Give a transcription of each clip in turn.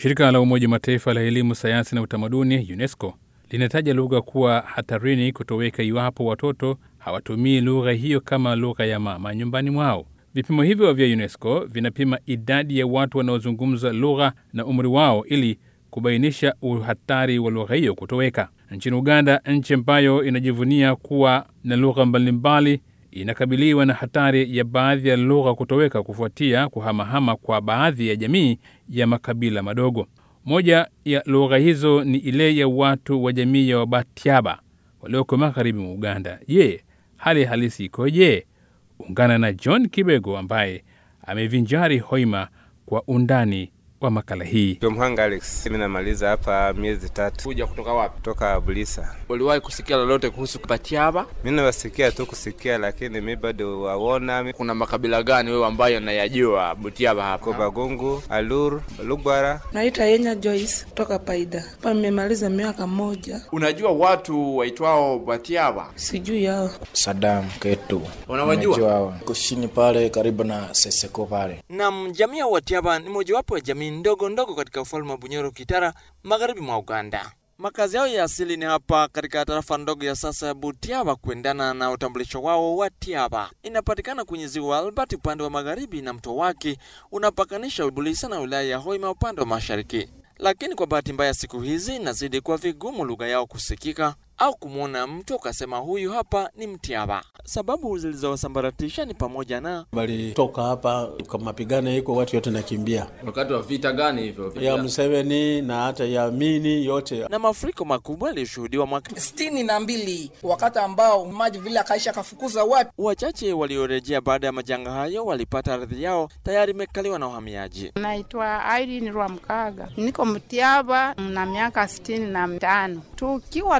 Shirika la Umoja Mataifa la elimu, sayansi na utamaduni UNESCO linataja lugha kuwa hatarini kutoweka iwapo watoto hawatumii lugha hiyo kama lugha ya mama nyumbani mwao. Vipimo hivyo vya UNESCO vinapima idadi ya watu wanaozungumza lugha na umri wao ili kubainisha uhatari wa lugha hiyo kutoweka. Nchini Uganda, nchi ambayo inajivunia kuwa na lugha mbalimbali, inakabiliwa na hatari ya baadhi ya lugha kutoweka kufuatia kuhamahama kwa baadhi ya jamii ya makabila madogo. Moja ya lugha hizo ni ile ya watu wa jamii ya Wabatiaba walioko magharibi mwa Uganda. Je, hali halisi ikoje? Ungana na John Kibego ambaye amevinjari Hoima kwa undani wa makala hii. Mhanga Alex, mimi namaliza hapa miezi tatu Kuja kutoka wapi? kutoka Bulisa. Uliwahi kusikia lolote kuhusu Batiaba? Mimi nawasikia tu kusikia, lakini mi bado waona mi Kuna makabila gani wewe ambayo unayajua Butiaba hapa? ko Bagungu, Alur, Lugwara. Naitwa Yenya Joyce kutoka Paida. Hapa nimemaliza miaka moja, Unajua watu waitwao Batiaba? sijui yao. Sadam Ketu. Unawajua? Unajua hao. Kushini pale karibu na Seseko pale. Nam, jamii ya Watiaba ni mojawapo ya jamii ndogo ndogo katika ufalme wa Bunyoro Kitara, magharibi mwa Uganda. Makazi yao ya asili ni hapa katika tarafa ndogo ya sasa ya Butiaba, kuendana na utambulisho wao wa Tiaba. Inapatikana kwenye ziwa Albert upande wa magharibi na mto wake unapakanisha Bulisa na wilaya ya Hoima upande wa mashariki. Lakini kwa bahati mbaya, siku hizi inazidi kuwa vigumu lugha yao kusikika au kumwona mtu ukasema huyu hapa ni Mtiaba. Sababu zilizowasambaratisha ni pamoja na walitoka hapa kwa mapigano iko watu yote nakimbia Wakati wa vita gani hivyo? ya Museveni na hata ya Mini yote na mafuriko makubwa yaliyoshuhudiwa mwaka sitini na mbili wakati ambao maji vile akaisha akafukuza watu Wachache waliorejea baada ya majanga hayo walipata ardhi yao tayari imekaliwa na wahamiaji. Naitwa Irene Rwamkaga, niko Mtiaba na miaka sitini na mitano. Tukiwa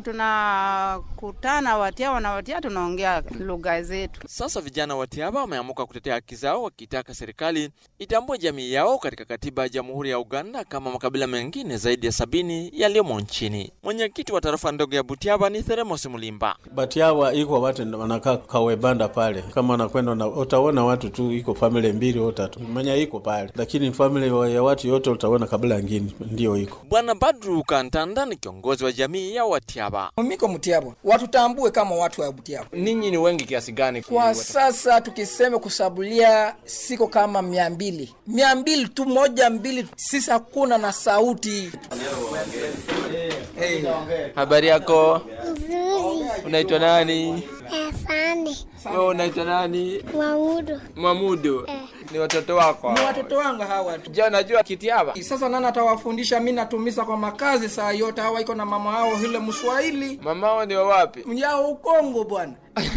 tunakutana Watiaba na Watia tunaongea lugha zetu. Sasa vijana wa Tiaba wameamuka kutetea haki zao, wakitaka serikali itambue jamii yao katika katiba ya Jamhuri ya Uganda kama makabila mengine zaidi ya sabini yaliyomo nchini. Mwenyekiti wa tarafa ndogo ya Butiaba ni Theremos Mulimba. Batiawa iko watu wanakaa kawebanda pale, kama wanakwenda na utaona watu tu iko family mbili au tatu manya iko pale, lakini family ya watu yote utaona kabila ngine ndio iko Bwana Badru Kantanda ni kiongozi wa jamii ya Watiaba. miko Mtiaba, watutambue kama watu wa Mtiaba. Ninyi ni wengi kiasi gani? Kwa sasa tukisema kusabulia siko kama mia mbili mia mbili tu moja mbili, sisi hakuna na sauti. Hey. Habari yako? Unaitwa nani? Afande Wewe unaitwa nani? Mwamudu Mwamudu. Ni watoto wako? Ni watoto wangu hawa tu. Je, unajua Kitiaba? Sasa nani atawafundisha? Mi natumiza kwa makazi saa yote, hawa iko na mama hao hile Mswahili Mamao ni wa wapi? mjao Ukongo bwana.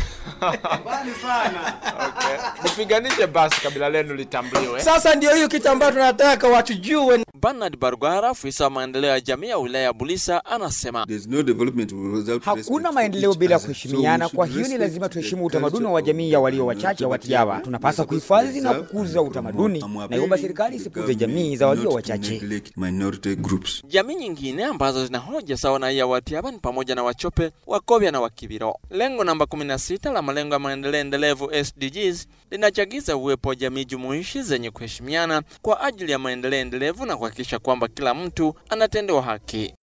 Okay. Mpiganishe basi kabila lenu litambuliwe. Sasa ndio hiyo kitu ambayo tunataka watujue. Bernard Barugara, afisa wa maendeleo ya jamii ya wilaya ya Bulisa, anasema Hakuna maendeleo bila kuheshimiana. Kwa hiyo ni lazima tuheshimu utamaduni wa jamii ya walio wachache wa Watiawa. Tunapaswa kuhifadhi na kukuza utamaduni, na iomba serikali isipuze jamii za walio wachache. Jamii nyingine ambazo zina hoja sawa na ya Watiaba ni pamoja na Wachope, Wakobya na Wakibiro. Lengo namba 16 la malengo ya maendeleo endelevu SDGs linachagiza uwepo wa jamii jumuishi zenye kuheshimiana kwa ajili ya maendeleo endelevu na kuhakikisha kwamba kila mtu anatendewa haki.